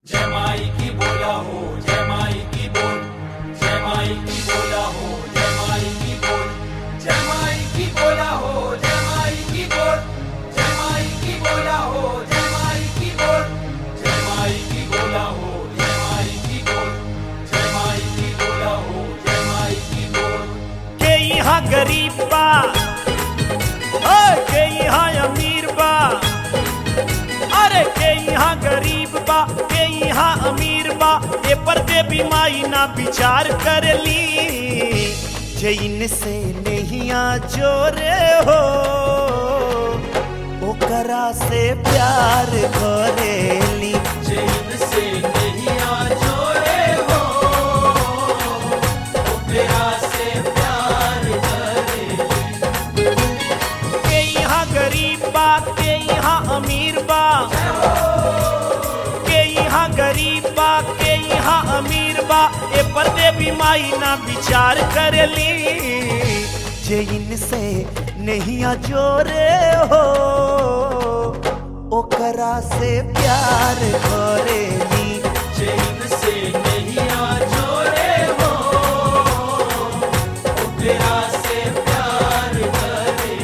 जय माई की बोला हो जय माई की बोल जय माई की बोला हो जय माई की बोल जय माई की बोला हो जय माई की बोल जय माई की बोला हो जय माई की बोल जय माई की बोला हो जय माई की बोल जय माई की बोला हो जय माई की बोल के यहाँ गरीब बा ओए, के यहाँ अमीर बा अरे के यहाँ गरीब बा के यहाँ अमीर बा ए पर देवी माई ना विचार कर ली जैन से नैया जोरे हो ओकरा से प्यार करेली जैन से नहीं आ जोड़े हो वो तेरा से प्यार करे के यहाँ गरीब बा के यहाँ अमीर बा के यहाँ गरीब बा के यहाँ अमीर बा ए पर देवी माई ना विचार करली जैन से नैया जोरे हो ओकरा से प्यार करेली जैन से नहीं आ जोड़े हो वो तेरा से प्यार करे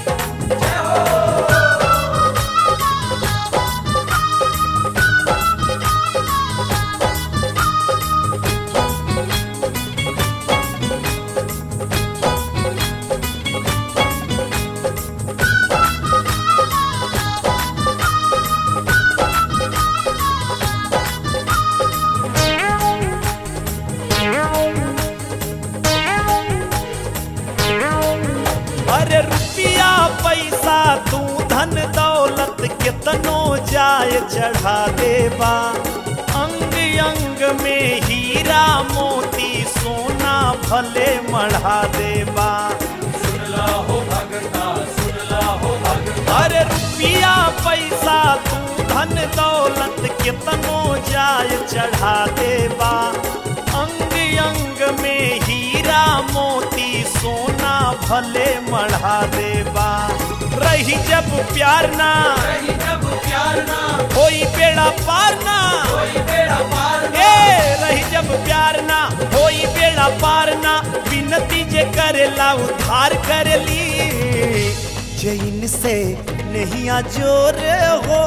अरे रुपया पैसा तू धन दौलत कितनो जाय चढ़ा देबा अंग अंग में हीरा मोती सोना भले मढ़ा देबा सुन ला हो भगता सुन ला हो भगता अरे रुपया पैसा तू धन दौलत कितनो जाय चढ़ा देबा अंग अंग में हीरा मोती सोना भले मढ़ा देबा रही जब प्यार ना रही जब प्यार ना कोई बेड़ा पार ना कोई बेड़ा पार ए रही जब प्यार ना कोई बेड़ा पार ना विनती जे करेला उधार करेली जैन से नैया जोरे हो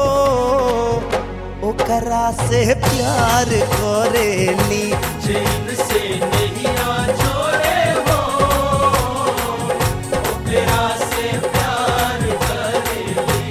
ओकरा से प्यार करेली जैन से नहीं आ जोड़े हो वो तेरा से प्यार करे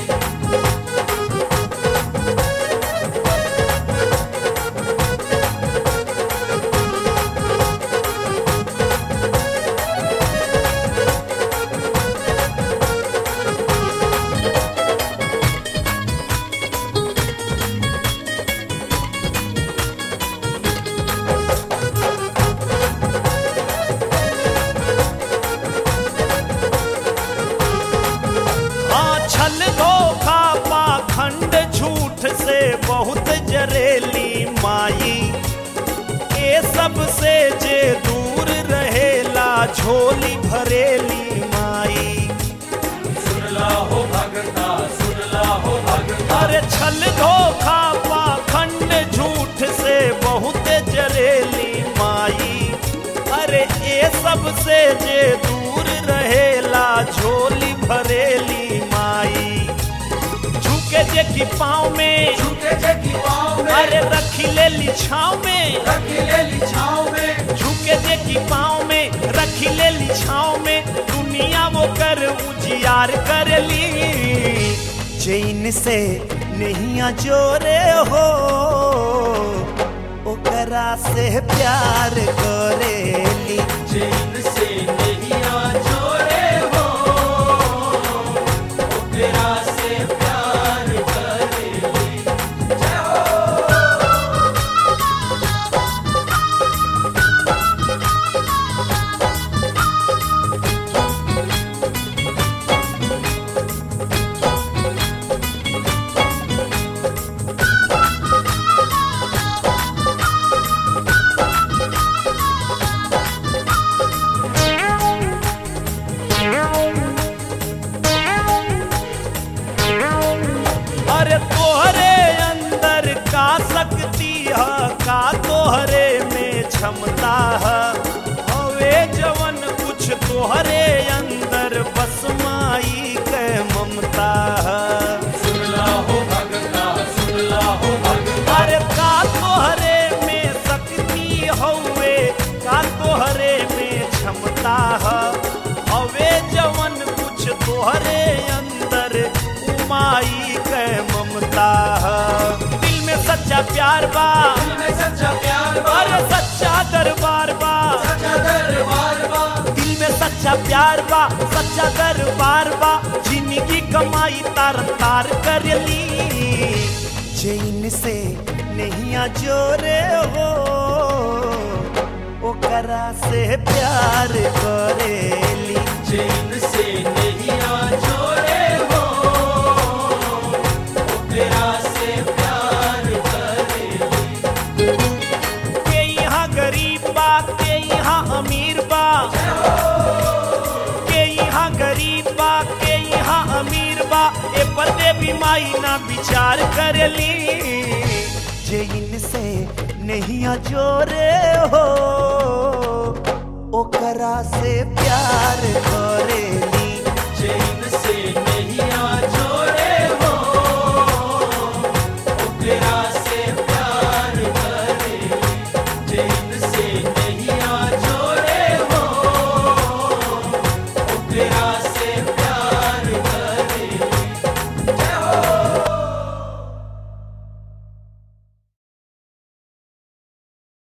हाँ छल धोखा पाखंड झूठ से बहुत जरेली माई ए सब से जे दूर रहेला झोली भरेली माई सुन ला हो भगता सुन ला हो भगता अरे छल धोखा पाखंड झूठ से बहुत जरेली माई अरे ए सब से जे दूर रहेला झोली भरेली माई झुके जे की पाँव में झुके जगी पाँव में अरे रखी ले ली छाँव में रखी ले ली छाँव में झुके जे की पाँव में रखी ले ली छाँव में दुनिया वो कर उजियार कर ली जैन से नैया जोरे हो ओकरा से प्यार करेली जैन से नहीं आ जोड़े हो वो तेरा से प्यार करे हाँ क्षमता है हवे जवन कुछ तोहरे अंदर बस माई के ममता है सुनला हो भगता सुनला हो भगता अरे का तोहरे में शक्ति हवे का तोहरे में क्षमता है हवे जवन कुछ तोहरे अंदर उमाई के ममता है दिल में सच्चा प्यार बा दिल में सच्चा प्यार बा अरे सच्चा दरबार बा सच्चा दरबार बा दिल में सच्चा प्यार बा सच्चा दरबार बा जिंदगी कमाई तार तार कर ली चैन से नहीं जोरे हो ओकरा से प्यार करेली चैन से नहीं जोड़े हो तेरा से प्यार करे के यहाँ गरीब बा के यहाँ अमीर बा के यहाँ गरीब बा के यहाँ अमीर बा ए पर्दे भी माई ना विचार करेली जे इनसे नहीं जोरे हो ओकरा से प्यार कर